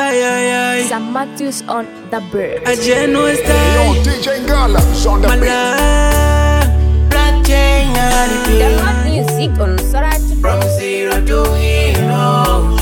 Ay, ay, ay. Sam Matthews on the bird. A genuine Yo, style. DJ Gala, on the My beat. love. Black chain on the beat. Download music on Sorati. From zero to hero.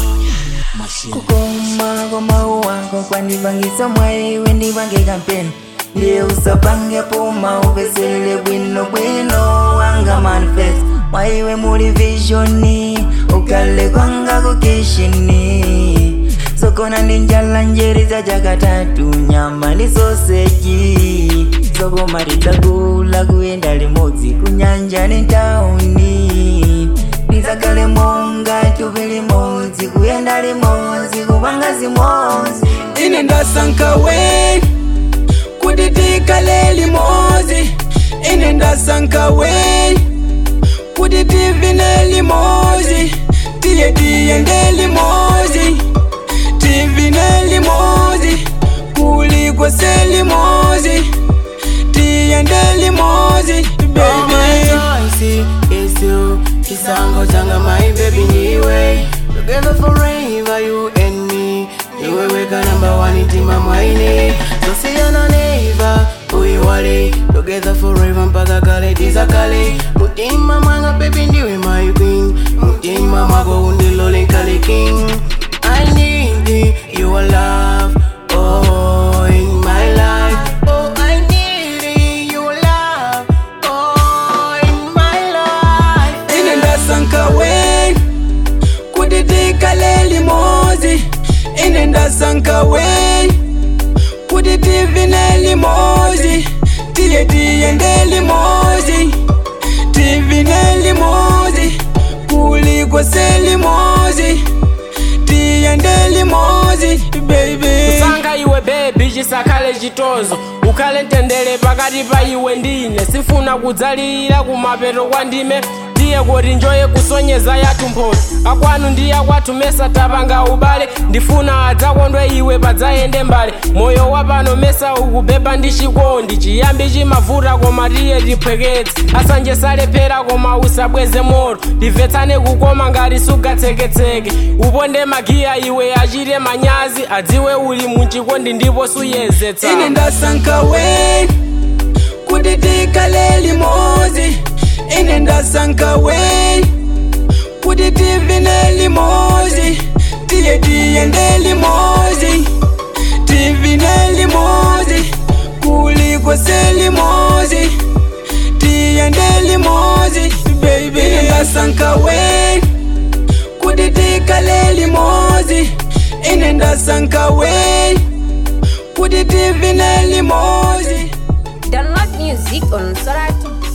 kukoma kwa mau wako kwandivangisa mwayi wendivange kampeni ndiye usapange puma uveselele bwino bwino wanga manifest mwaiwe muli visioni ukale kwanga kukishini sokona ndi njala njeri za jakatatu nyama ndi soseji sokoma tidzakula kuyenda limodzi kunyanja ni tauni ndizakale monga tupi limodzi kuyenda limodzi kupanga zimodzi ine ndasanka we kuti tikale limodzi ine ndasanka we kuti tivine limodzi tiye tiyende limodzi tivine limodzi kulikwese limodzi tiyende limodzi baby It's you, kisango changa my baby niwe Together forever you and me Niwe weka number one itima mwaine Tosiana neighbor, uiwale Together forever mpaka kale tiza kale Mutima mwanga baby ndiwe my queen Mutima mwako undilole kale king I need your love Oh, in my life Oh, I need your love Oh, in my life ine ndasanka we kuti tikale limodzi ine ndasanka we kuti tivine limodzi tiye tiyende limodzi tivine limodzi kulikwese limodzi tiyende limodzi baby sanga iwe bebi chisakale chitozo ukhale mtendere pakati pa iwe ndine sifuna kudzalira kumapeto kwa ndime tiye kuti njoye kusonyeza yathu mphoto akwanu ndi akwathu mesa tapanga ubale ndifuna adzakondwe iwe padzayende mbale moyo wapano mesa ukubeba ndi chikondi chiyambi chimavuta koma tiye tiphweketse asanje salephera koma usabweze moto timvetsane kukoma ngati sugatseketseke uponde magiya iwe achite manyazi adziwe uli muchikondi ndipo suyezetsa ine ndasanka we kuti tikale limodzi ine ndasanka we kuti tivine limodzi tiye tiyende limodzi tivine limodzi kulikwese limodzi tiyende limodzi baby ine ndasanka we kuti tikale limodzi ine ndasanka we kuti tivine limodzi Download music on Sorati.